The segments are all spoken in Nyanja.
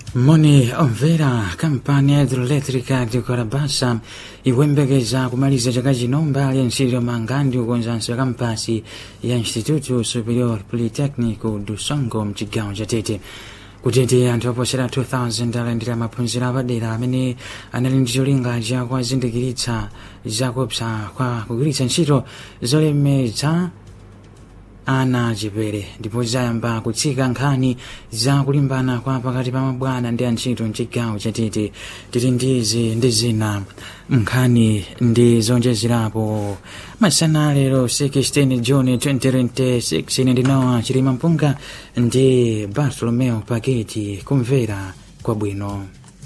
moni omvera kampani ya hidroelectrica di korabasa ikuyembekeza kumaliza chaka chino mbali ya ntchito mangandi ukonzanso ya kampasi ya instituto superior polytechnico do songo mchigawo cha tete kutete anthu oposera 2000 alandira maphunziro apadera amene anali ndi cholinga cha kuwazindikiritsa zakupsa kwa kugwiritsa ntchito zolemetsa ana achepere ndipo zayamba kutsika nkhani za kulimbana kwa pakati pa mabwana ndi antchito mchigawo chatete tili ndizi ndi zina nkhani ndi zonjezerapo masana lero 16 juni 2026 ine ndinowa chilima mpunga ndi bartolomeo paketi kumvera kwabwino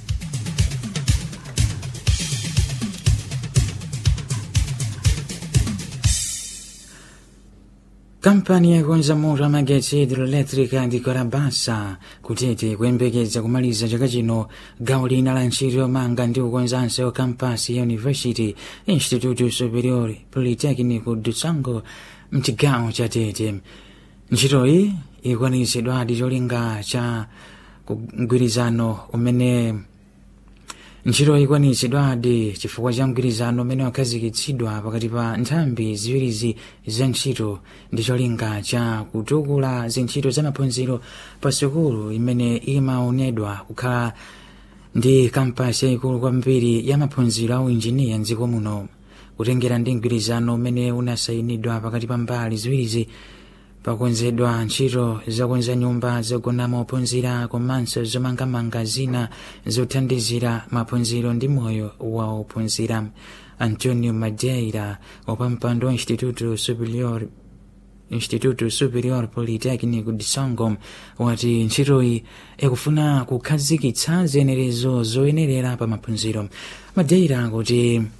kampani yakonza moto amagetsi hidroelectrica ndi korabasa kutete kuyembekeza kumaliza chaka chino gawo lina la ntchito yomanga ndi kukonzanso kampasi ya university instituto superior polytechnico do songo mchigawo cha tete ntchitoyi ikwanitsidwadi cholinga cha mgwirizano umene ntchito ikwanitsidwadi chifukwa cha mgwirizano umene wakhazikitsidwa pakati pa nthambi ziwirizi za ntchito ndi cholinga cha kutukula zintchito za maphunziro pa sukulu imene imaonedwa kukhala ndi kampasi yayikulu kwambiri ya maphunziro a uinjiniya mdziko muno kutengera ndi mgwirizano umene unasayinidwa pakati pa mbali ziwirizi pakonzedwa ntchito zokonza nyumba zogonamo ophunzira komanso zomangamanga zina zothandizira maphunziro ndi moyo wa ophunzira antonio madeira wapampando wa instituto superior instituto superior polytechnico de songo wati ntchitoyi ikufuna kukhazikitsa ziyenerezo zoyenerera pa maphunziro madeira kuti